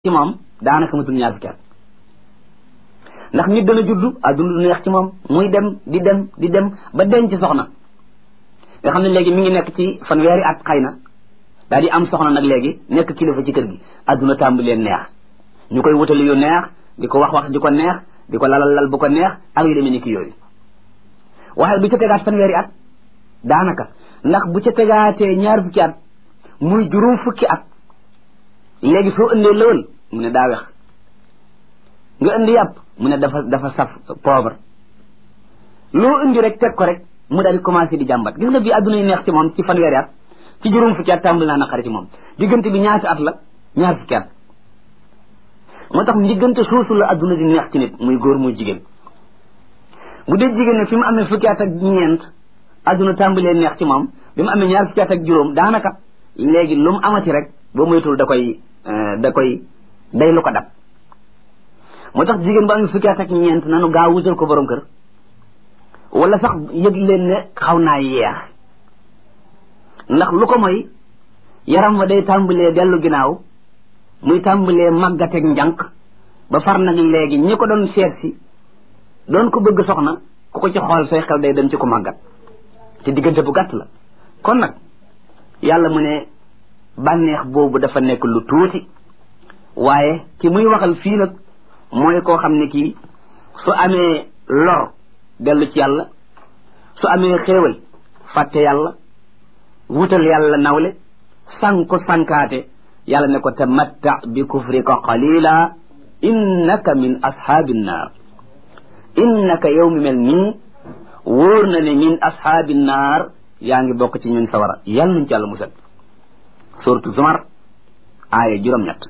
ci moom daanaka matul ñaar fukki at ndax nit dana juddu adduna du neex ci moom muy dem di dem di dem ba denc soxna nga xam ne léegi mi ngi nekk ci fanweeri at xëy na daal di am soxna nag léegi nekk kilifa ci kër gi adduna tàmbalee neex ñu koy wutali yu neex di ko wax wax di ko neex di ko lalal lal bu ko neex ak yu demee ni ki yooyu waaye bu ca tegaat fanweeri at daanaka ndax bu ca tegaatee ñaar fukki at muy juróom fukki at léegi soo indee lëwal mu ne daa wex nga indi yàpp mu ne dafa dafa saf poobar loo indi rek teg ko rek mu daal di commencé di jàmbat gis nga bii adduna yi neex ci moom ci fanweeri at ci juróom fukki at tàmbali naa naqari ci moom diggante bi ñaati at la ñaar fukki at moo tax diggante suusu la adduna di neex ci nit muy góor muy jigéen bu dee jigéen ne fi mu amee fukki at ak ñeent adduna tàmbalee neex ci moom bi mu amee ñaar fukki at ak juróom daanaka léegi lu mu amati rek ba moytul da koy da koy day lu ko dab moo tax jigéen bu amee fukki at ak ñeent nanu gaaw wutal ko borom kër wala sax yëg leen ne xaw naa yeex ndax lu ko mooy yaram wa day tàmbalee dellu ginnaaw muy tàmbalee màggateeg njànq ba far nag léegi ñi ko doon seet si doon ko bëgg soxna ku ko ci xool say xel day dem ci ko màggat te diggante bu gàtt la kon nag yàlla mu ne bànneex boobu dafa nekk lu tuuti waaye ki muy waxal fii nag mooy koo xam ne kii su amee lor dellu ci yàlla su amee xéewal fàtte yàlla wutal yàlla nawle sànko sànkaate yàlla ne ko tamatta bi kufrika qalila innaka min ashaabi nnaar innaka yow mi mel nii wóor na ne min ashaabi nnaar yaa ngi bokk ci ñun sawara yàlla nañ ci yàlla musal suratu zumar aaya juróom-ñett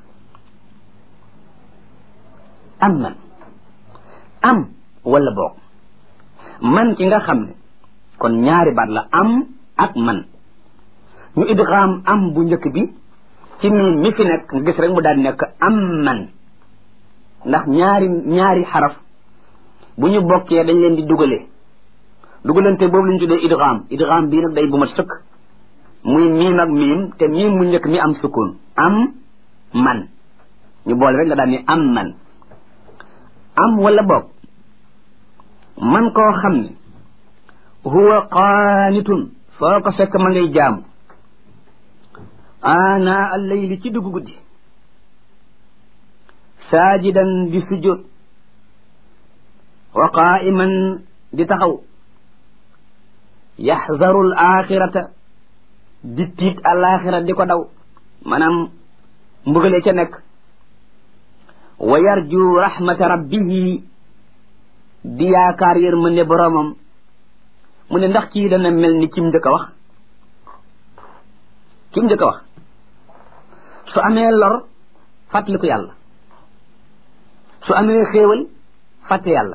am man am wala boog man ci nga xam ne kon ñaari baat la am ak man ñu idgaam am bu njëkk bi ci miin mi fi nekk nga gis rek mu daal di nekk am man ndax ñaari ñaari xaraf bu ñu bokkee dañ leen di dugalee dugalante boobu la ñu tuddee idgaam idgaam bii nag day bu mat sëkk muy miim ak miim te miim mu njëkk mi am sukkoon am man ñu boole rek nga daal ni am man am wala boog man koo xam ne huwa qaanitun foo ko fekk ma ngay jaamu ana allayli ci dugg guddi saajidan di sujjóot wa qaa'iman di taxaw yaxzaru al axirata di tiit alaxira di ko daw maanaam mbugalee ca nekk wa yarju rahmata rabbihi di yaakaar yërmande boroomam mu ne ndax kii dana mel ni kim njëkk a wax kim njëkk a wax su amee lor fàttaliku yàlla su amee xéewal fàtte yàlla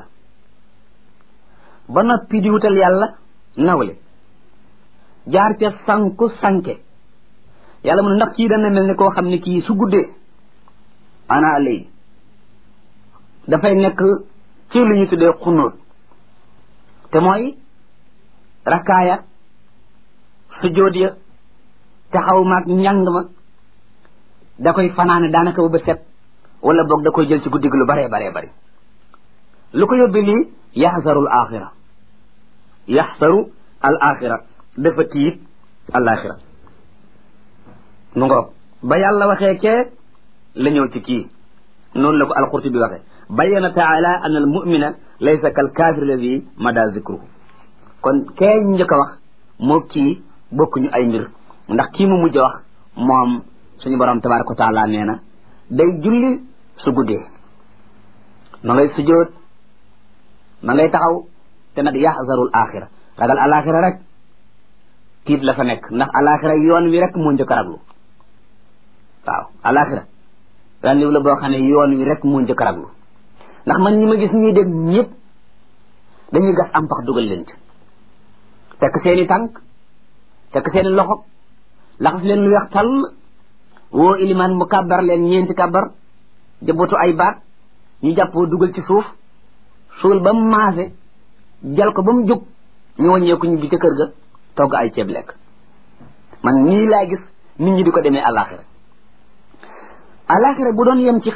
ba noppi di wutal yàlla nawle jaar ca sanku sanke yàlla mu ne ndax kii dana mel ni koo xam ne kii su guddee ana lay dafay nekk ci lu ñu tuddee xunóot te mooy rakkaaya sujjóot ya taxaw maag njàng ma da koy fanaane daanaka ba ba set wala boog da koy jël ci guddi gi lu baree baree bari lu ko yóbbi lii yaxsaru al axira yaxsaru al axira dafa tiit al axira mu ngoog ba yàlla waxee kee la ñëw ci kii noonu la ko alqurtubi waxee bayyana taala an al mumina laysa kal kaafir alladi mada zikruhu kon kee njëkk a wax moo kii bokkuñu ay mbir ndax kii mu mujj a wax moom suñu borom tabaraka wa taala nee na day julli su guddee ma ngay sujjóot ma ngay taxaw te nag yaxzarul axira ragal alaxira rek tiit la fa nekk ndax alaxira yoon wi rek moo njëkk a raglu waaw alaxira randiw la boo xam ne yoon wi rek moo njëkk a raglu ndax man ñi ma gis ñuy dem ñëpp dañuy gas am pax dugal leen ci tekk seeni tànk tekk seeni loxo laxas leen lu weex tàll woo ilimaan mu kàbbar leen ñeenti kàbbar jëbootu ay baat ñu jàppoo dugal ci suuf suul ba mu maase jal ko ba mu jóg ñu wàññeeku ñu bi ca kër ga togg ay ceeb lekk man nii laa gis nit ñi di ko demee àllaaxira alaxira bu doon yem ci